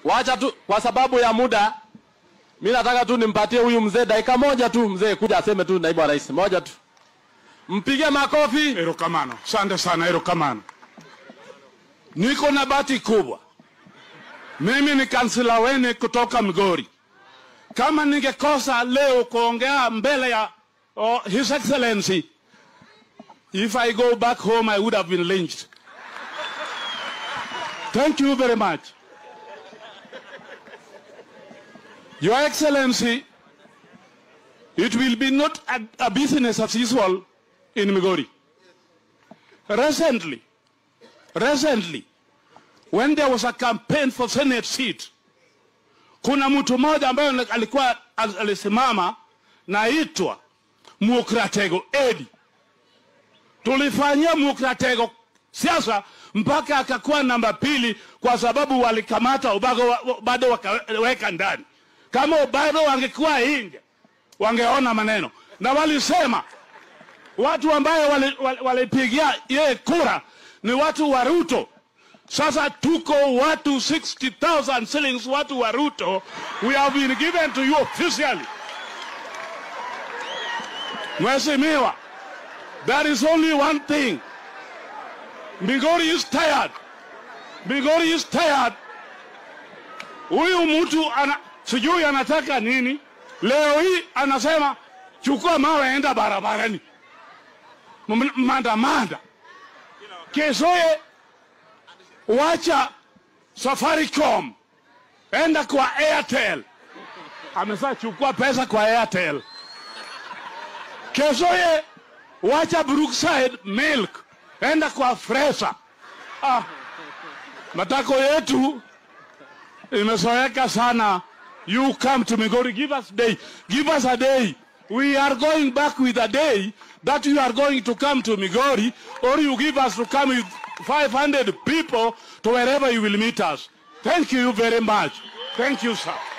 Wacha tu kwa sababu ya muda, mi nataka tu nimpatie huyu mzee dakika moja tu, mzee kuja aseme tu naibu wa rais moja tu, mpige makofi. Erokamano, asante sana, erokamano. Niko na bahati kubwa, mimi ni kansila wene kutoka Migori. Kama ningekosa leo kuongea mbele ya oh, His Excellency, if I go back home I would have been lynched. Thank you very much. Your Excellency, it will be not a, a business as usual in Migori. Recently, recently, when there was a campaign for Senate seat, kuna mtu mmoja ambaye alikuwa al- alisimama naitwa Mukratego Edi. Tulifanyia Mukratego siasa mpaka akakuwa namba pili kwa sababu walikamata Obago wa- wa- bado wakaweka ndani. Kama Obago wangekuwa nje wangeona maneno, na walisema watu ambaye walipigia wali, walipigia yeye kura ni watu wa Ruto. Sasa tuko watu 60,000 shillings, watu wa Ruto, we have been given to you officially. Mheshimiwa, there is only one thing. Migori is tired. Migori is tired. Huyu mtu ana sijui anataka nini. Leo hii anasema chukua mawe enda barabarani. M- Maandamanda. Keshoye wacha Safaricom, enda kwa Airtel. Amesa chukua pesa kwa Airtel. Keshoye wacha Brookside Milk, enda kwa Fresa. Ah, matako yetu imezoeka sana. You come to Migori, give us day, give us a day. We are going back with a day that you are going to come to Migori, or you give us to come with 500 people to wherever you will meet us. Thank you very much. Thank you, sir.